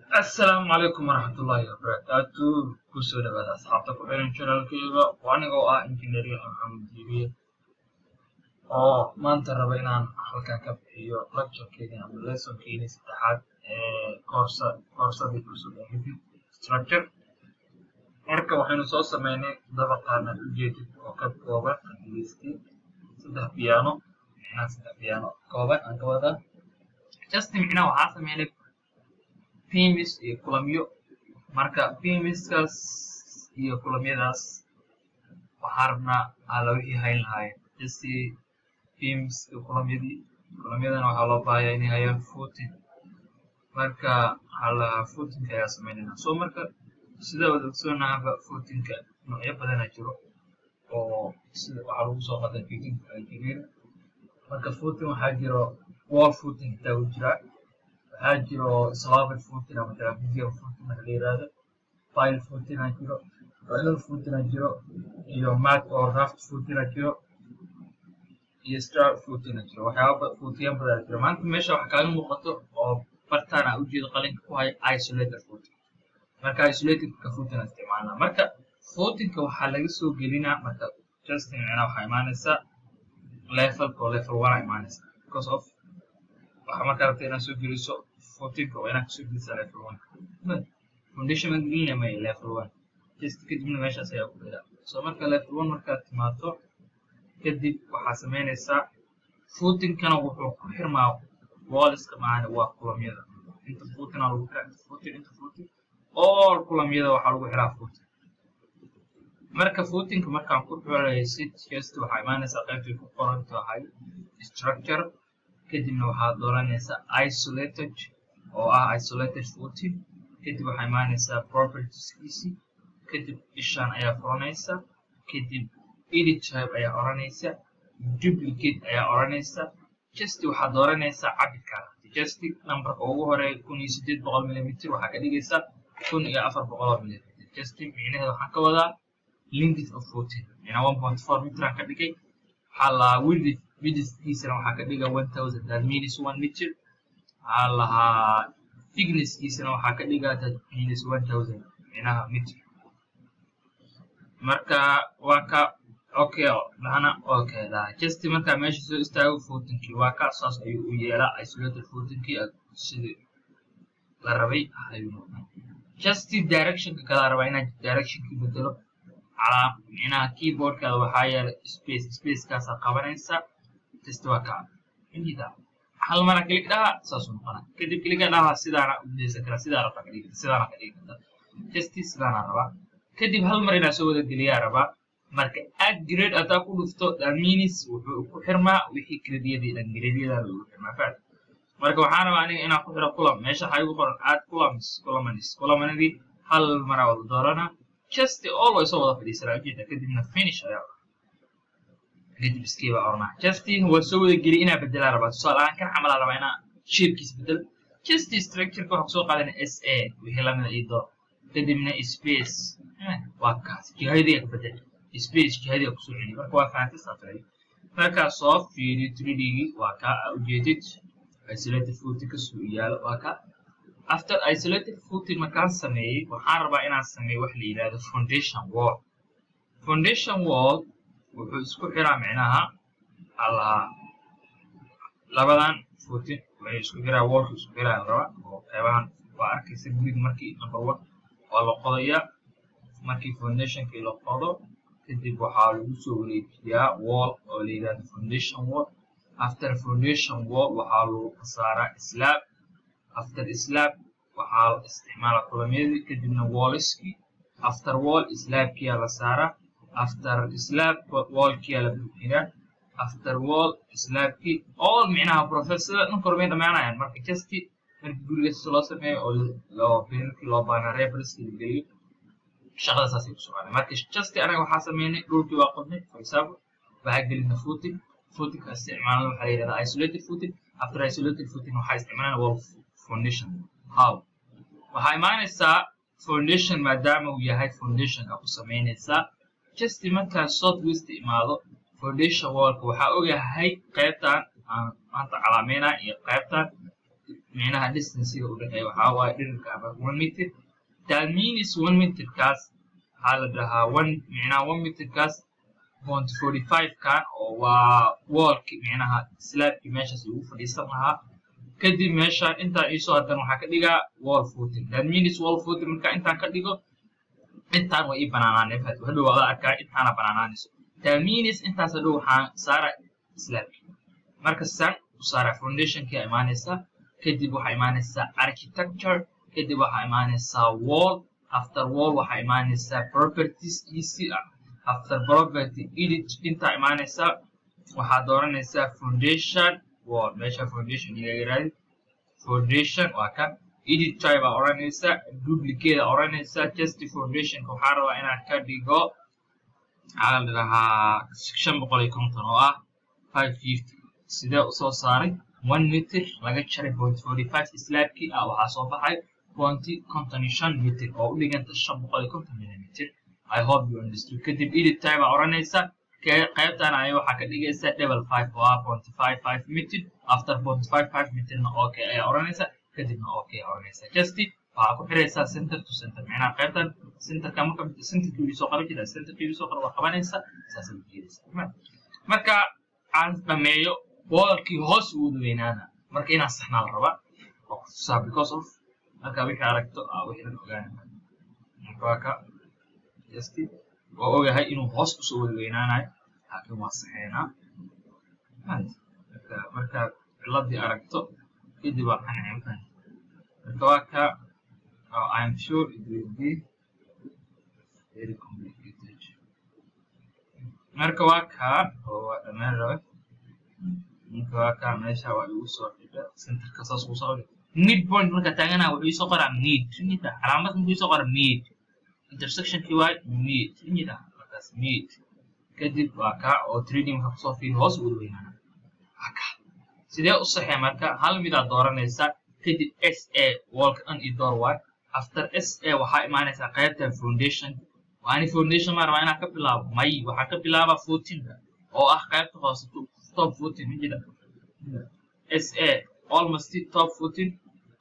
asalaamu calaykum waraxmatullaahi wabarakaatu kusoo dhawaada asxaabta ku xiran janaalkeyga oo anigoo ah injineeriya maxamed jibiye oo maanta raba inaan halkaa ka bixiyo lecturekeeni ama lessonkeeni saddexaad ee koorsa koorsadii cusub ee hidid structure marka waxaynu soo sameynay dabaqaana ujeedid oo ka kooban angiliisti saddex piano micnaha saddex piano kooban aan ka wadaa just micnaha waxaa sameynay pimis iyo kulamyo marka pimiskaas iyo kulamyadaas waxaa rabnaa alla wixii hayn lahaayeen jasi pimis iyo kulamyadii kulamyadana waxaa loo baahayaa inay hayaan footing marka waxaa lahaa footingka ayaa sameynayna so marka sida wada ogsoonaaba footingka noocyo badana jiro oo sida waxaa lagu soo qaday footingka algeria marka footing waxaa jiro wall footing xitaa u jiraa waxaa jiro slavid footing ama trapezium footing waxa la yirahdo pile footing aa jiro radal footing aa jiro iyo mat oo raft footing aa jiro iyo star footing aa jiro waxyaaba footiyan badan aa jiro maanta meesha wax kaaga muuqato oo bartaan aa ujeedo qalinka ku haya isolated footing marka isolatedka footing aa isticmaalnaa marka footingka waxaa laga soo gelinaa marka justin micnaa waxaa imaanaysaa levelka oo level one aa imaanaysaa because of waxaa markaa rabta inaad soo geliso footinka waa inaad kasoo gelisaa level one foundation aan gelinaya maya level one just kadibna meeshaas ayaa ku gelaa so marka level one markaad timaado kadib waxaa sameynaysaa footinkana wuxuu ku xirmaa walliska maana waa kulamyada inta footin aa lagu xiraa inta footin inta footin all kulamyada waxaa lagu xiraa footin marka footinka markaan ku xiraysid just waxaa imaanaysaa qaybtii ku qoran tahay structure kadibna waxaad dooranaysaa isolated oo ah isolated footing kadib waxaa imaanaysaa propertieskiisi kadib ishaan ayaa furanaysa kadib edit type ayaa oranaysa duplicate ayaa oranaysa just waxaad dooranaysaa cabirkaa just numberka ugu horeeya kun iyo sideed boqol millimeter waxaa ka dhigaysaa kun iyo afar boqol millimeter just micnaheeda waxaan ka wadaa length of footing mina one point four meteraan ka dhigay waxaa lahaa width widthkiisana waxaa ka dhiga one thousand that means one meter waxaa lahaa thicknesskiisana waxaa ka dhiga that means one thousand minaha meter marka waa ka okay dhana okay laha just markaa meesha soo istaago footinkii waa ka saas ayuu u yeelaa isolated footinkii sidii la rabay ayuu noqdaa just directionka kalaa rabaa inaad directionkii bedelo calaa micnaha keyboardkaada waxaa yeelay space spacekaasaa qabanaysa test waa kaa inida hal mara klik dhaha saasuu noqona kadib kliga dhaha sidaana u daysan karaa sidaa rabtaa ka dhigi sidaana ka dhigi karta just sidaana rabaa kadib hal mar inaa soo wada geliyaa rabaa marka add grade hadaa ku dhufto daminis wuxuu ku xirmaa wixii gradiyadii dhan gradiyada lagu xirmaa faad marka waxaan rabaa aniga inaan ku xiro kulam meesha waxaa igu qoran add culums culamanis culamanadii hal maraa wada doorana just always soo wada fadhiisanaa ujeeda kadibna finish ayaa kadib iskiiba ornaa justin waa soo wada geli inaa bedelaa rabaa tusaale ahaan kan camalaa rabaa inaa shapekiis bedel just structureka waxaa kusoo qaadana s a wixii lamida ii door kadibna space waa kaas jihadiga ka bedel space jihadiga kusoo celi marka waa fahantay saafay markaa soo fiiriyo 3dgii waa kaa ujeedid isolated footing kasoo yaalo waa ka after isolated footing markaan sameeyey waxaan rabaa inaan sameeyo wax la yidhahdo foundation wall foundation wall wuxuu isku xiraa micnaha allaha labadan footin waxay isku xiraa wallka isku xiraa raba oo qeybahan waa arkaysa guriga markii number one waa la qodayaa markii foundationkii la qodo kadib waxaa lagu soo wareejiyaa wall oo la yidhahdo foundation wall after foundation wall waxaa lagu saaraa slab after slab waxaa la isticmaala kulamyadii kadibna walliskii after wall slabkiyaa la saaraa after slab wallkiyaa la buuxiyaa after wall slabkii all micnaha professor dhan kormay dhamaanayaan marka justi markii gurigaas loo sameeyo oo loo birarkii loo baana referenskii la geliyo shaqada saasay ku soconay marka justi anaga waxaa sameynay dhulkii waa qodnay for example waxaa gelina footing footingka isticmaalna waxaa la yidhahdaa isolated footing after isolated footing waxaa isticmaalana wall foundation how waxaa imaanaysaa foundation maadaama uu yahay foundationka ku samaynaysaa just markaa south west imaado foundation wallka waxaa ogahay qaybtan aan maanta calaameynaa iyo qaybtan micnaha distancega u dhexeeya waxaa waaye dhirirka aba one meter that means one meterkaas waxaa la dhahaa one micnaha one meterkaas point forty five kan oo waa wallki micnaha slabki meeshaas ugu fadhiisan lahaa kadib meeshaan intaan iisoo hadan waxaa ka dhigaa wall footing that means wall footing marka intaan ka dhigo intaan waa ii banaanaanee fat hadhow wada arkaa intaana banaanaanayso that means intaas hadhow waxaan saara slabki marka san u saara foundationkia imaanaysaa kadib waxaa imaanaysaa architecture kadib waxaa imaanaysaa wall after wall waxaa imaanaysaa properties easy ah after property edit intaa imaanaysaa waxaa dooranaysaa foundation wall meesha foundation iga yiraahdi foundation waa ka edit type baa odhanaysaa duplicate aa odhanaysaa just foundationka waxaa rabaa inaan ka dhigo maxaa la dhahaa shan boqol iyo konton oo ah five fifty sidee usoo saaray one meter laga jaray point forty five slabkii ah waxaa soo baxay pointy konton iyo shan meter oo u dhiganta shan boqol iyo konton millimeter i hope you understood kadib edit time aa odhanaysa qaybtan ay waxaa ka dhigaysa double five oo ah pointy five five meter after pointy five five meterna okay ayaa odhanaysa kadibna okay aa odhanaysa just waxaa ku xiraysaa center to center macnaha qaybtan centerka marka centerkii wii soo qaban jira centerkii wii soo qaban waa qabanaysa saasay u jeedaysa marka aan dhameeyo wallkii hoos u wada weynaana marka inaan saxnaa la rabaa oo kutusaa because of marka wixii aragto aa wixii dhan ogaana marka waa ka just waa ogahay inuu hoos usoo wada weynaanayo laakiin waa saxeynaa marka marka ciladii aragto kadib waa qancin marka waa ka I am sure it will be very complicated marka waa kaa oo waa dhammaan rabe marka waa kaa meesha waa igu soo xidha centerka saas ugu soo xidha mid point marka taagana wuxuu isoo qoraa mid nida calaamad muxuu isoo qoraa mid intersectionkii waa mid nida markaas mid kadib waa kaa oo trading waxa kusoo fiiri hoos ugu weynaana waa kaa sidee u saxee marka hal midaad dooranaysaa kadib s a wallka dhan iyo door waay after s a waxaa imaanaysaa qaybtan foundation waani foundation ma rabaa inaan ka bilaabo may waxaa ka bilaaba footinka oo ah qaybta hoose top footing majida s a almost top footing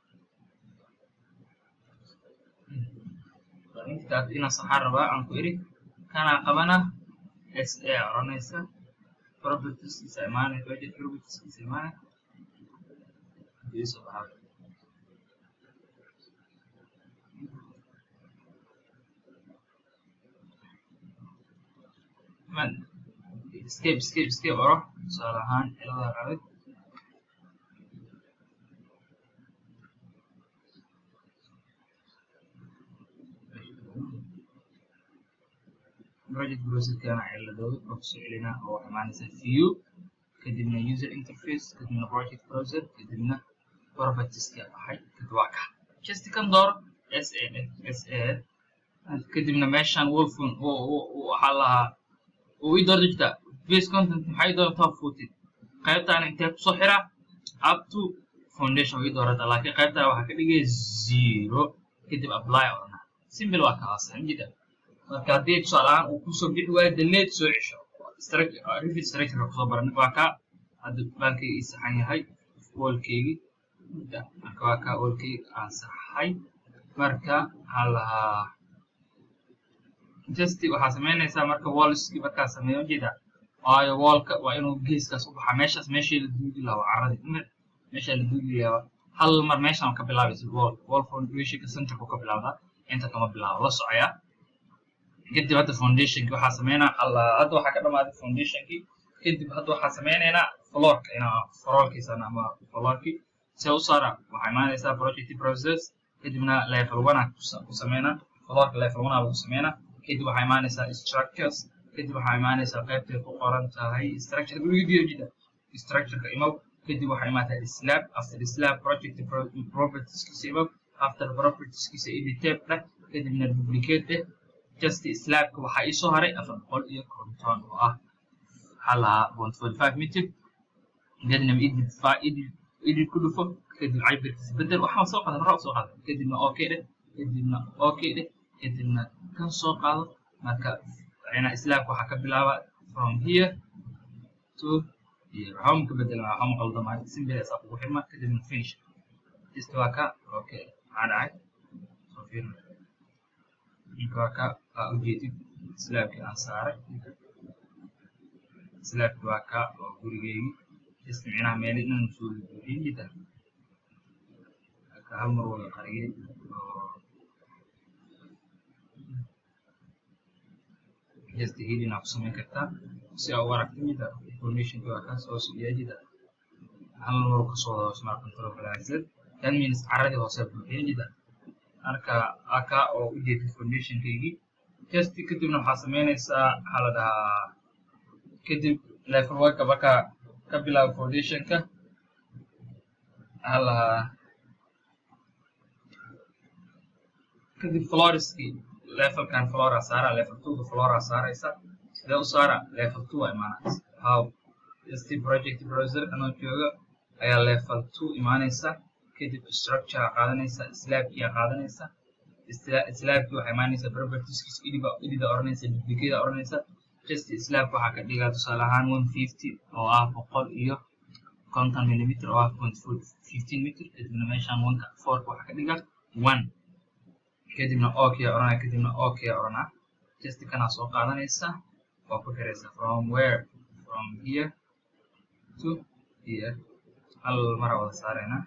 intaas inaan saxaan rabaa aan ku iri kanaa qabana s a oranaysa propertieskiisa imaanay budget propertieskiisa imaanay iisoo baxaa escape escape escape oro tusaale ahaan cilada rabid project browserkana ciladooda oo kusoo celinaa oo waxay imaanaysaa view kadibna user interface kadibna project browser kadibna propertieska baxay kadib waa ka just kan dooro s a s a kadibna meeshan wolfon waxaa lahaa uu ii doorta jirta base content maxay doonta top footed qaybtaana intee kusoo xiraa up to foundation ii doorata laakiin qaybtaana waxaa ka dhigaya zero kadib apply odhana simple waa kaas xamjida marka haddii tusaale ahaan uu kusoo bixi waayo daleed soo cesho refit structure kusoo baran waa kaa hadda baankayga ii saxan yahay wallkeygii marka waa kaa wallkeyga aan saxay marka waxaa lahaa just waxaa samaynaysaa marka wallski markaa sameeyo jeeda waayo wallka waa inuu geeskaas u baxaa meeshaas meeshii la duugi lahaa waa caradii mar meeshaa la duugi lahaa hal mar meeshaan ka bilaabaysa wall wall foundationka centerku ka bilaabdaa inta kama bilaabo la socoyaa kadib hadda foundationki waxaa sameynaa alla hadda waxaa ka dhamaaday foundationki kadib hadda waxaa sameynaynaa floorka inaa floorkiisan ama floorki see u saara waxaa imaanaysaa project process kadibna level one ku sameynaa floorka level one lagu sameynaa kadib waxaa imaanaysaa structures kadib waxaa imaanaysaa qaybtay ku qoran tahay structure jida structureka imow kadib waxaa imaataa slab after slab project propertieskiisa imow after propertieskiisa editape dheh kadibna duplicate dheh just slabka waxaa iisoo haray afar boqol iyo konton oo ah waxaa lahaa point forty five meter kadibna edit edit edit ku dhufo kadib cabirkiisa bedel waxaa soo qadan hore soo qadan kadibna okay dheh kadibna okay dheh kadibna kan soo qaado marka ina slabka waxaa ka bilaaba from here to here waxba ka bedela waxba ma qaldamaayo simple asaa kugu xirma kadibna finish just waa ka okay maxaa dhacay soo fiirna ninka waa ka aa ujeedid slaabkii aan saaray slaabkii waa ka oo gurigeygii just micnaha meeli dhan soo buuxiyey jida ka hal mar wada qariyey oo just healing aa ku samayn kartaa si aa u aragta mida informationka waa kaas hoos iyo jida hal mar kasoo wada smart control balaasad that means caradii hoose buuxiyey jida marka aka oo u jeeda informationkaygii just kadibna waxaa samaynaysaa waxaa la dhahaa kadib level worka marka ka bilaabo foundationka waxaa lahaa kadib floriskii levelkan flora saara level two flora saaraysa sidee u saara level two waa imaanaysa how st project browser anoo jooga ayaa level two imaanaysa kadib structure aa qaadanaysa slaabkii aa qaadanaysa slaabkii waxaa imaanaysa propertieskiis idiba idida oranaysa duplicate oranaysa just slaab waxaa ka dhigaa tusaale ahaan one fifty oo ah boqol iyo konton millimeter oo ah point fifteen meter kadibna meeshaan oneka fourka waxaa ka dhigaa one kadibna okay oranaa kadibna okay oranaa just kanaa soo qaadanaysa waa ku xiraysa from where from here to here hal mara wada saaraynaa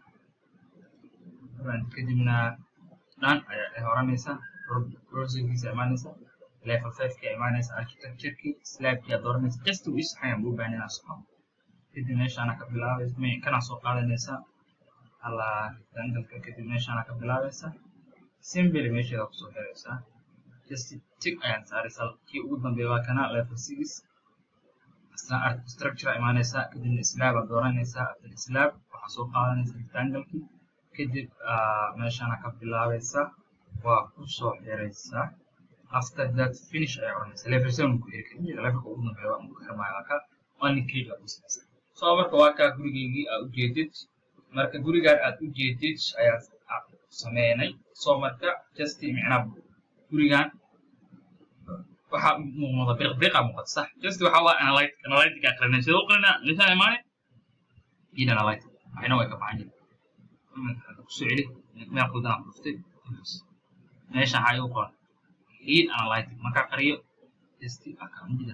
kadibna dhan ayaa oranaysa browserkiisa imaanaysa level fiveka imaanaysa architecturekii slabkii aad oranaysa just u isaxayaan buu baahan inaa soco kadib meeshaana ka bilaabaysa kanaa soo qaadanaysa hala rectangalka kadib meeshaana ka bilaabaysa simbly meesheeda kusoo xiraysaa just tig ayaan saaraysaa kii ugu dambeeya waa kana level six asna structure imaanaysaa kadibna slab aad dooranaysaa after slab waxaa soo qaadanaysa rectangalkii kadib meeshaana ka bilaabaysa waa kusoo xiraysaa after that finish ayaa oranaysa level seven ku xiri kadib levelka ugu dambeeya waa ku xirmaayo waa ka only click aad u samaysaa so marka waa kaa gurigeygii aad ujeedid marka gurigaan aad ujeedid ayaa sameynay so marka just micnaa gurigan waxaa muuqda biqbiqa muuqata sax just waxa waa analytic analytic aa qarinay sidoo qalina lisaan imaane id analytic waxayna way ka baxan jira kusoo celi meel qudan aan dhuftay meesha waxaa igu qoran id analytic markaa qariyo just akamida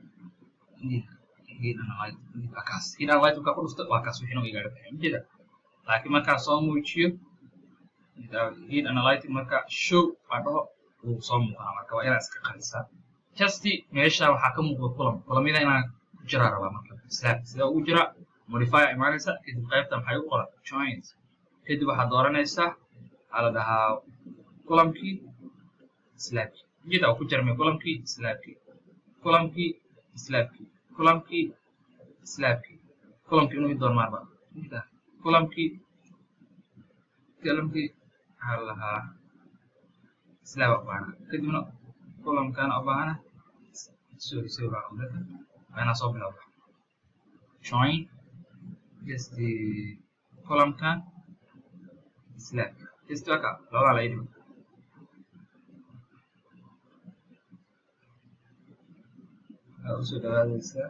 id analytic akaas id analytic markaa ku dhufta waa kaas wixina igaaga baxay mjeda laakiin markaa soo muujiyo heat analytic marka show aa dhaho wuu soo muuqanaa marka waa inaad iska qarisaa just meesha waxaa ka muuqda kulam kulamyada inaan ku jiraa rabaa marka slab sidee ugu jira modifier imaanaysa kadib qaybta maxay u qoran joint kadib waxaad dooranaysaa waxaa la dhahaa kulamkii slabkii jida ku jarmay kulamkii slabkii kulamkii slabkii kulamkii slabkii kulamkii inuu doon maarba kulamkii kulamkii waxaa lahaa slab u baahana kadibna kulamkana u baahana sorry sorry baa qaldada waa inaa soo bilowda join just kulamkan slab just waka labada la idhib waxaa usoo dhawaadaysaa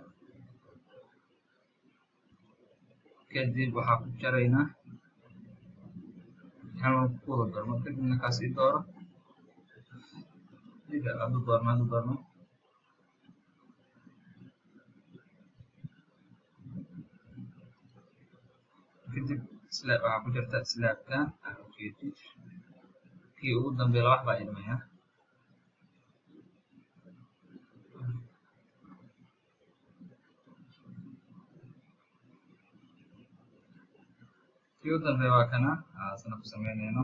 kadib waxaa ku jaraynaa kan ku wada doormo kadibna kaas ii dooro ida adu doormo adu doormo kadib slab waxaa ku jirta slabkan ujeedid kii ugu dambeeya wax baa idmaya kii u dambeeya waa kana asna ku samaynayno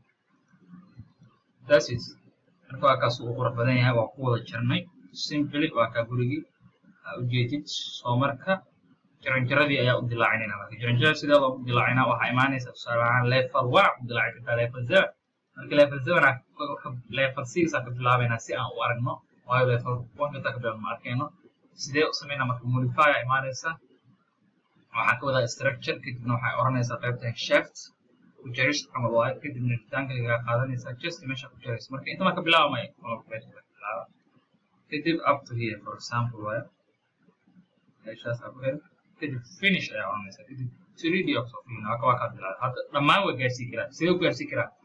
dasis marka waa kaas uu qurux badan yahay waa ku wada jarnay simply waa kaa gurigii ujeedid soo marka jaranjaradii ayaa u dilaacinayna marka jaranjarada sideeda u dilaacinaa waxaa imaanaysa tusaale ahaan level one u dilaaci kartaa level seven marka level seven level six aa ka bilaabaynaa si aan u aragno waayo level one kata ka bilaabno ma arkayno sidee u samaynaa marka modifier imaanaysa waxaa ka wadaa structure kadibna waxay oranaysaa qaybta shaft ku jaris camal waayo kadibna rectangle-gaa qaadanaysaa just meesha ku jaraysa marka inta marka bilaabamaya bilaaba kadib up to here for example waayo meeshaasaa ku hel kadib finish ayaa oranaysaa kadib 3d oo kusoo fiirina waa waa kaa bilaabay hadda dhammaan waa gaarsii karaa sidee u gaarsii karaa